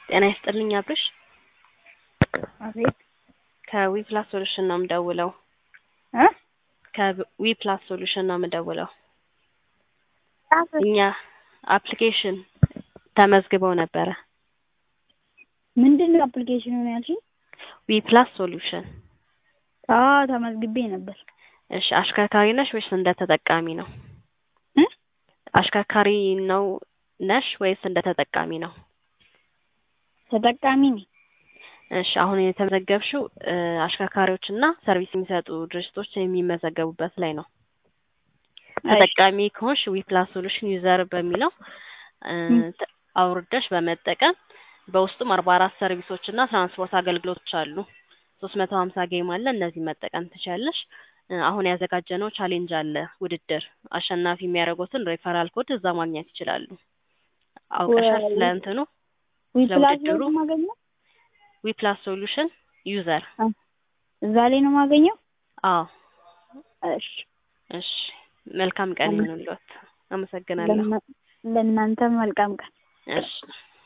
ጤና ይስጥልኝ አብርሽ። አቤት ከዊፕላስ ሶሉሽን ነው የምደውለው። እ ከዊፕላስ ሶሉሽን ነው የምደውለው። ጻፍ እኛ አፕሊኬሽን ተመዝግበው ነበረ። ምንድን ነው አፕሊኬሽኑ ነው ያልሽኝ? ዊፕላስ ሶሉሽን። አዎ ተመዝግቤ ነበር። እሺ አሽከርካሪ ነሽ ወይስ እንደ ተጠቃሚ ነው? እ አሽከርካሪ ነው ነሽ ወይስ እንደ ተጠቃሚ ነው? ተጠቃሚ ነኝ። እሺ አሁን የተመዘገብሽው እ አሽከርካሪዎች እና ሰርቪስ የሚሰጡ ድርጅቶች የሚመዘገቡበት ላይ ነው። ተጠቃሚ ከሆንሽ ዊፕላስ ሶሉሽን ዩዘር በሚለው እ ተ- አውርደሽ በመጠቀም በውስጡም አርባ አራት ሰርቪሶች እና ትራንስፖርት አገልግሎቶች አሉ። ሶስት መቶ ሀምሳ ጌም አለ። እነዚህ መጠቀም ትችያለሽ። እ አሁን ያዘጋጀነው ቻሌንጅ አለ ውድድር አሸናፊ የሚያደርጉትን ሬፈራል ኮድ እዛ ማግኘት ይችላሉ። አውቀሻል ስለ እንትኑ ዊፕላስ ለውድድሩ? ነው የማገኘው? ዊፕላስ ሶሉሽን ዩዘር። እዛ ላይ ነው የማገኘው? አዎ እሺ እሺ። መልካም ቀን ይሁንልዎት። አመሰግናለሁ። ለእና- ለእናንተም መልካም ቀን። እሺ